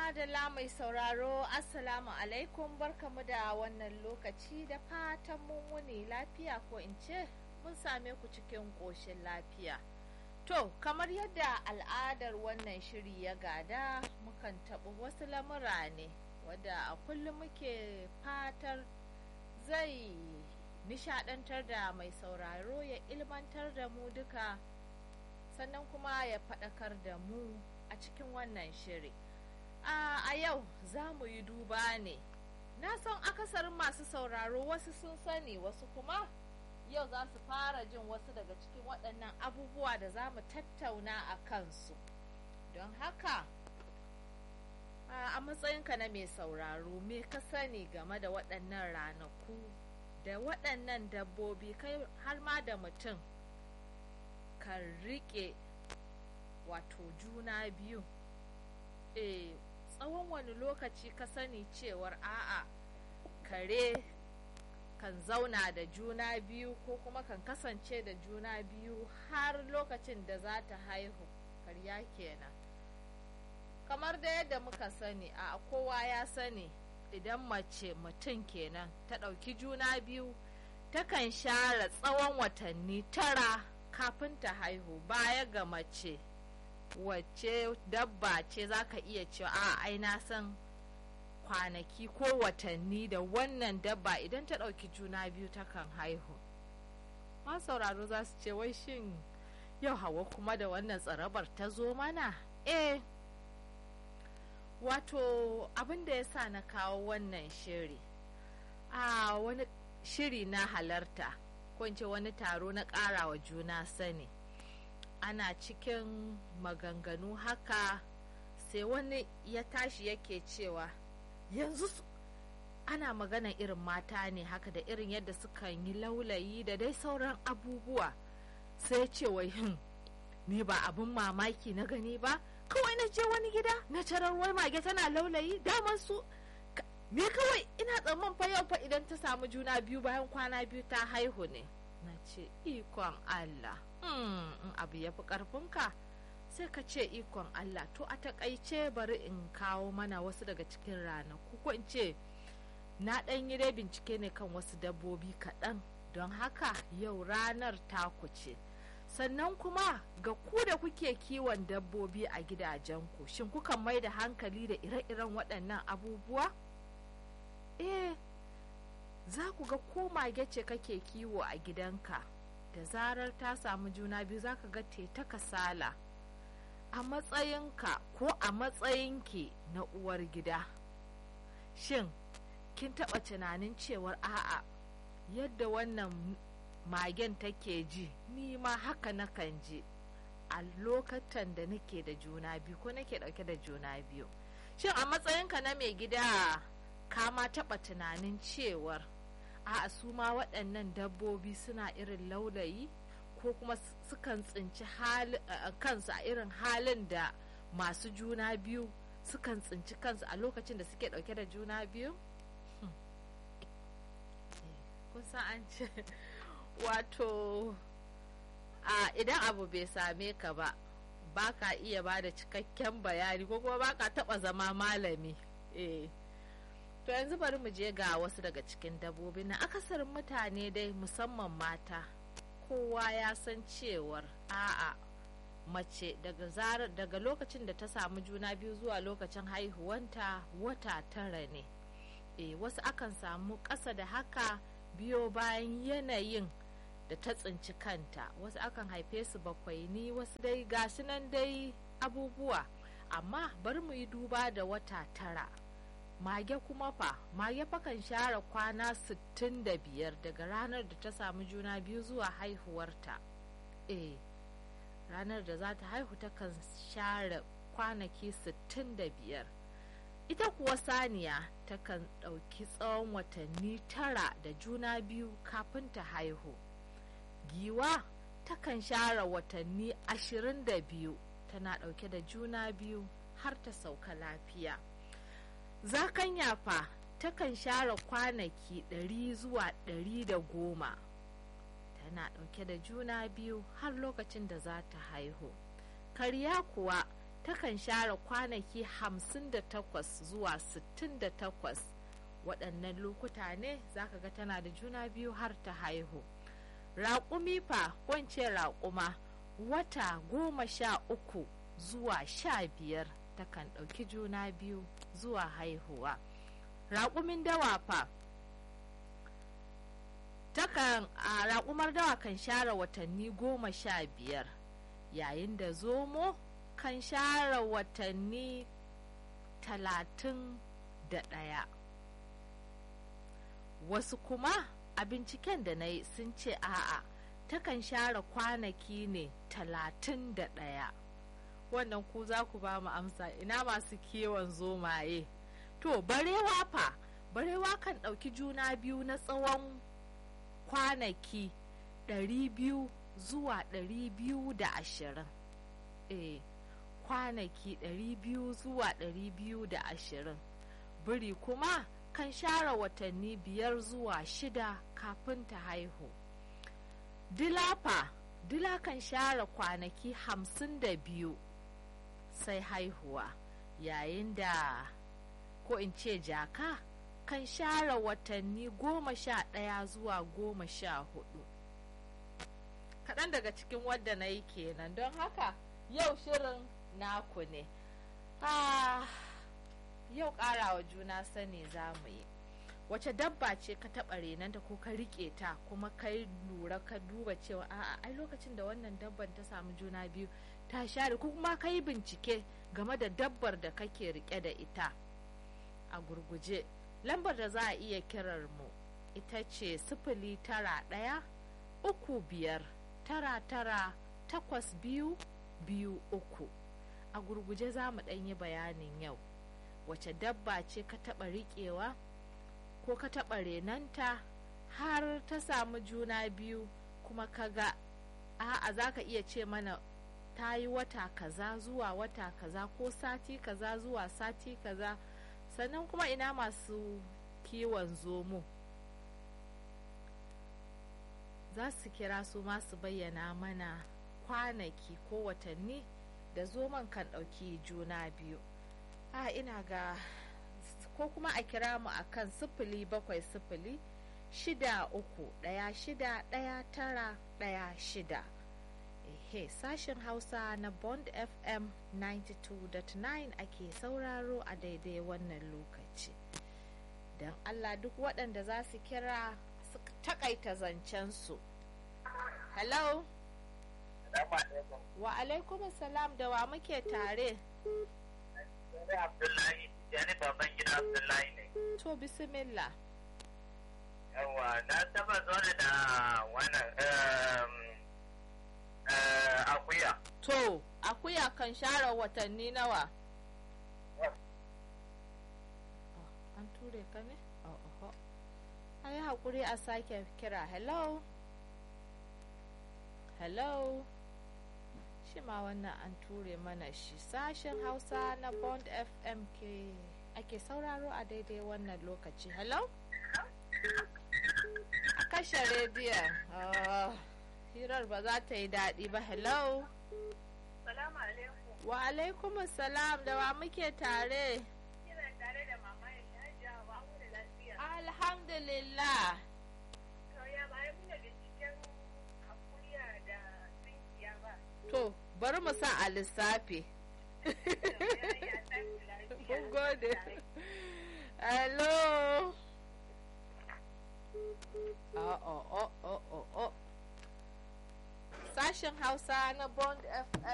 madalla mai sauraro assalamu alaikum barkamu da wannan lokaci da fatan mun wuni lafiya ko in ce mun same ku cikin ƙoshin lafiya to kamar yadda al'adar wannan shiri ya gada mukan taɓa wasu lamura ne wadda a kullum muke fatar zai nishadantar da mai sauraro ya ilmantar da mu duka sannan kuma ya faɗakar da mu a cikin wannan shiri a yau za mu yi duba ne na san akasarin masu sauraro wasu sun sani wasu kuma yau za su fara jin wasu daga cikin waɗannan abubuwa da za mu tattauna a kansu don haka a matsayinka na mai sauraro me ka sani game da waɗannan ranaku da waɗannan dabbobi kai har ma da mutum kan riƙe wato juna biyu e tsawon wani lokaci ka sani cewar a'a kare kan zauna da juna biyu ko kuma kan kasance da juna biyu har lokacin da za ta haihu karya kenan kamar da yadda muka sani a kowa ya sani idan mace mutum kenan ta ɗauki juna biyu takan share tsawon watanni tara kafin ta haihu baya ga mace wacce dabba ce za ka iya cewa a ai na san kwanaki ko watanni da wannan dabba idan ta ɗauki juna biyu takan haihu ma sauraro za su ce wai shin yau hawa kuma da wannan tsarabar ta zo mana eh wato abin da ya sa na kawo wannan shiri a wani shiri na halarta ko ce wani taro na ƙarawa juna sani ana cikin maganganu haka sai wani ya tashi yake cewa yanzu ana magana irin mata ne haka da irin yadda sukan yi laulayi da dai sauran abubuwa sai ce wai hin ni ba abin mamaki na gani ba kawai na je wani gida na tarar wai mage tana laulayi daman su me kawai ina tsamman fa yau fa idan ta samu juna biyu bayan kwana biyu ta haihu ne na ce ikon Allah in abu ya fi ƙarfinka sai ka ce ikon Allah to a takaice bari in kawo mana wasu daga cikin ranaku ko in ce na ɗan yi dai bincike ne kan wasu dabbobi kaɗan don haka yau ranar taku ce sannan kuma ga ku da kuke kiwon dabbobi a gidajenku shin kukan mai da hankali da ire-iren waɗannan abubuwa eh za ku ga ko mage ce kake kiwo a gidanka da zarar ta samu juna biyu za ka ga ta kasala a matsayinka ko a matsayinki na uwar gida shin kin taɓa tunanin cewar a'a yadda wannan magen take ji ni ma haka nakan ji a lokacin da nake da juna biyu ko nake ɗauke da juna biyu shin a matsayinka na mai gida ka ma taɓa tunanin cewar a su ma waɗannan dabbobi suna irin laulayi ko kuma sukan tsinci kansu a irin halin da masu juna biyu sukan tsinci kansu a lokacin da suke ɗauke da juna biyu kusa an ce wato a idan abu bai same ka ba ba ka iya ba da cikakken bayani ko kuma ba ka taɓa zama malami eh To yanzu bari mu je ga wasu daga cikin dabbobi na akasarin mutane dai musamman mata kowa ya san cewar a'a mace daga zarar daga lokacin da ta samu juna biyu zuwa lokacin haihuwanta wata tara ne e, wasu akan samu ƙasa da haka biyo bayan yanayin da ta tsinci kanta wasu akan haife su bakwai ni wasu dai gashi nan dai abubuwa amma bari mu yi duba da wata tara mage kuma fa mage fakan share kwana 65 daga ranar da ta samu juna biyu zuwa haihuwarta eh ranar da za ta haihu takan share kwanaki 65 ita kuwa saniya takan ɗauki tsawon watanni tara da juna biyu kafin ta haihu giwa takan share watanni 22 tana ɗauke da juna biyu har ta sauka lafiya zakanya fa takan share kwanaki ɗari zuwa ɗari da goma tana ɗauke da juna biyu har lokacin da za ta haihu karya kuwa takan share kwanaki 58 zuwa 68 waɗannan lokuta ne zaka ga tana da juna biyu har ta haihu raƙumi fa wance raƙuma wata goma sha uku zuwa sha biyar takan ɗauki juna biyu zuwa haihuwa raƙumin dawa fa takan a raƙumar dawa kan share watanni goma sha biyar yayin da zomo kan share watanni talatin da ɗaya wasu kuma a binciken da na yi sun ce a'a takan share kwanaki ne talatin da ɗaya wannan ku za ku ba mu amsa ina masu kewan zomaye to barewa fa barewa kan ɗauki juna biyu na tsawon kwanaki 200 zuwa 220 eh kwanaki 200 zuwa 220 biri kuma kan share watanni biyar zuwa shida kafin ta haihu dilafa dila kan share kwanaki 52 sai haihuwa yayin da ko in ce jaka kan share watanni goma sha ɗaya zuwa goma sha hudu kaɗan daga cikin wadda na yi kenan don haka yau shirin naku ne ah, yau ƙarawa juna sani za mu yi wace dabba ce ka taɓa renanta ko ka riƙe ta kuma ka lura ka duba cewa a'a ai lokacin da wannan dabban ta samu juna biyu ta share ko kuma ka yi bincike game da dabbar da kake riƙe da ita a gurguje lambar da za a iya kirar mu ita ce sifili tara ɗaya uku biyar tara tara takwas biyu biyu uku a gurguje za mu yi bayanin yau wace dabba ce ka taɓa riƙewa ko ka taɓa renanta har ta samu juna biyu kuma ka ga a'a za ka iya ce mana ta yi wata kaza zuwa wata kaza ko sati kaza zuwa sati kaza sannan kuma ina masu kiwon zomo za su kira su masu bayyana mana kwanaki ko watanni da zoman kan ɗauki juna biyu a ina ga ko kuma a kira mu a kan sifili bakwai sifili shida uku ɗaya shida ɗaya tara ɗaya shida ehe sashen hausa na bond fm 92.9 ake sauraro a daidai wannan lokaci don allah duk waɗanda za su kira su takaita zancensu hello wa alaikum salam da wa muke tare Abdullahi, yani baban gida Abdullahi ne. to bismillah Yawa, na taba zo da wannan akuya. to akuya kan share watanni nawa an ture ka ne? oho a yi haƙuri a sake kira hello hello shi ma wannan an ture mana shi sashen hausa na bond fm ke ake sauraro a daidai wannan lokaci hello a kashe rediyon oh, hirar ba za ta yi daɗi ba hello Salamu alaikum. wa alaikum salam da wa muke tare Kina tare da mama ya shaja ba mu da lafiya. alhamdulillah To ya bayan muna binciken akuya da tsinkiya ba. to bari mu sa a lissafi To ya ya san lafiya. mun gode hello oh, oh, oh, oh, oh, oh. sashen hausa na bond fm